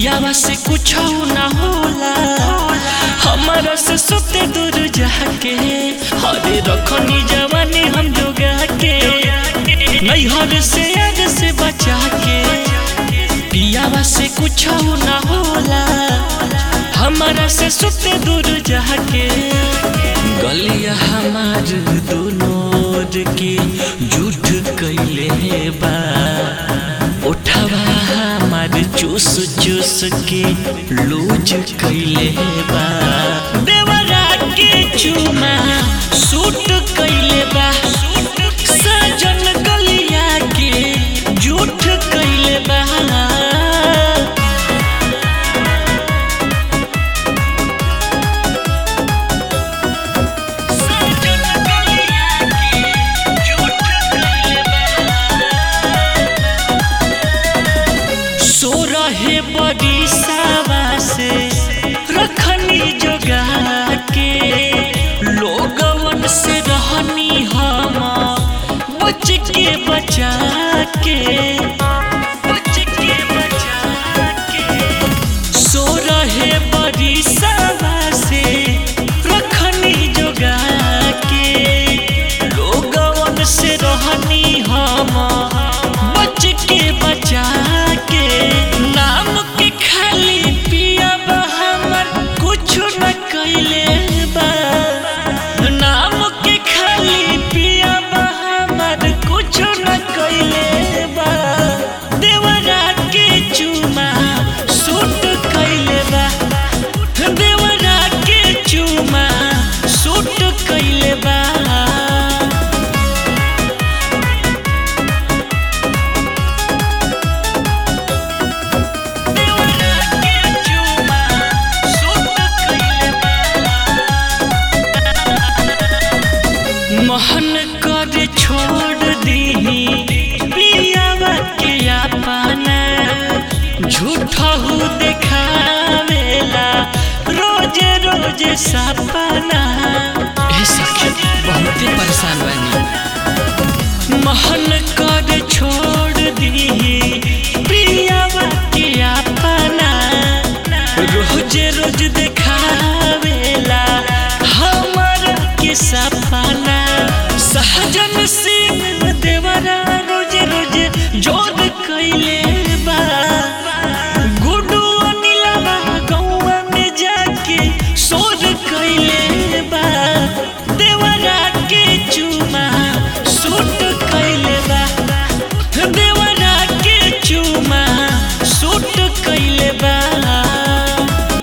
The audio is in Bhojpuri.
पियावा से कुछ ना होला हमारा से सुते दूर जाके हरे रखनी जवानी हम जोगा के नैहर से आग से बचा के पियावा से कुछ ना होला हमारा से सुते दूर जाके गलिया हमार दोनों के झूठ कैले बा उठवा हमार चूस चूस के लूज कैले बा देवरा के चुमा सूट कैले बा सजन गलिया के झूठ कैले बा सजन गलिया के झूठ कैले सो रहे बड़ी सावा से रखनी जोगा के लोगवन से रहनी हम बच के बचा के बच के बचा के सो रहे बड़ी सावा से रखनी जोगा के लोगवन से रहनी हम बच के बचा के नाम के खाली पिया बा हमर कुछ न कैले बा नाम के खाली पिया बा हमर कुछ न कैले बा देवरा के चुमा सूट कैले बा देवरा के चुमा सूट कैले बा देवरा के चुमा सूट कैले मोहन कर छोड़ दी पियावा के अपना झूठा हो देखावेला रोज रोज सपना ए सखी बहुते परेशान बानी मोहन कर छोड़ दी पियावा के अपना रोज रोज देखावेला हमर के सपना सहजन से